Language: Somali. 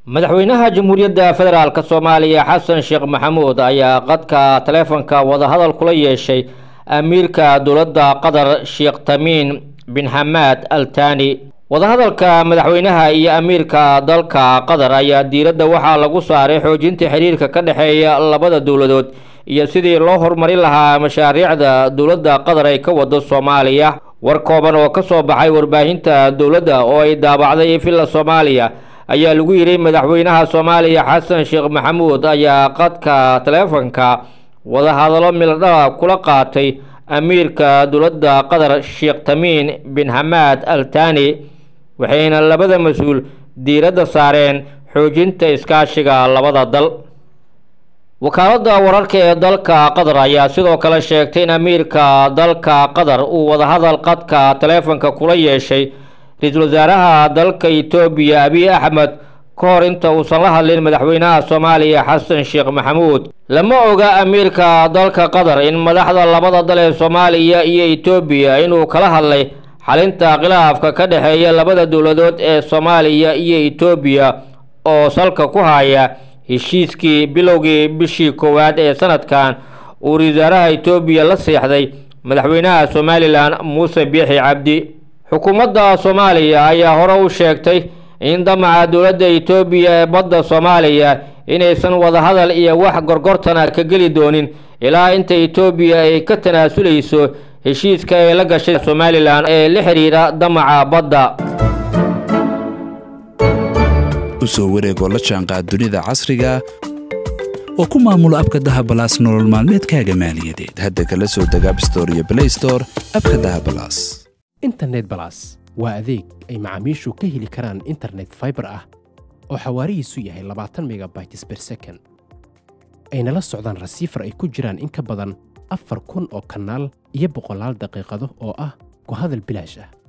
madaxweynaha jamhuuriyadda federaalk soomaaliya xasan sheekh maxamuud ayaa qadka taleefonka wadahadal kula yeeshay amiirka dowladda qatar sheekh tamiin bin xamaad al tani wadahadalka madaxweynaha iyo amiirka dalka qatar ayaa diiradda waxaa lagu saaray xoojinta xiriirka ka dhexeeya labada dowladood iyo sidii loo horumarin lahaa mashaariicda dowladda qatar ay ka wado soomaaliya war kooban oo ka soo baxay warbaahinta dowladda oo ay daabacday villa soomaaliya ayaa lagu yidhi madaxweynaha soomaaliya xasan sheekh maxamuud ayaa qadka taleefonka wadahadallo miladhala kula qaatay amiirka dowladda qatar sheekh tamiin bin xamaad al tani waxayna labada mas-uul diiradda saareen xoojinta iskaashiga labada dal wakaaladda wararka ee dalka qatar ayaa sidoo kale sheegtay in amiirka dalka qatar uu wadahadal qadka taleefonka kula yeeshay ra-iisul wasaaraha dalka etoobiya abiy axmed ka hor inta uusan la hadlin madaxweynaha soomaaliya xasan sheekh maxamuud lama oga amiirka dalka qatar in madaxda labada dal ee soomaaliya iyo etoobiya inuu kala hadlay xalinta khilaafka ka dhexeeya labada dowladood ee soomaaliya iyo etoobiya oo salka ku haya heshiiskii bilowgii bishii koowaad ee sanadkan uu ra-isul wasaaraha etoobiya la seexday madaxweynaha somalilan muuse biixi cabdi xukuumadda soomaaliya ayaa hore u sheegtay in damaca dowladda etoobiya ee badda soomaaliya inaysan wadahadal iyo wax gorgortana ka geli doonin ilaa inta etoobiya ay ka tanaasulayso heshiiska ay la gashay somalilan ee la xidhiidha damaca badda usoo wareegoo la jaanqaad dunida casriga oo ku maamulo abka dahabalaas nolol maalmeedkaaga maaliyadeed hadda kala soo deg abstore iyo blaystore abka dahabalaas internet balas waa adeeg ay macaamiishu ka heli karaan internet faibar ah oo xawaarihiisu yahay labaatan megabytes ber second ayna la socdaan rasiifar ay ku jiraan in ka badan afar kun oo kanaal iyo boqolaal daqiiqado oo ah ku hadal bilaash ah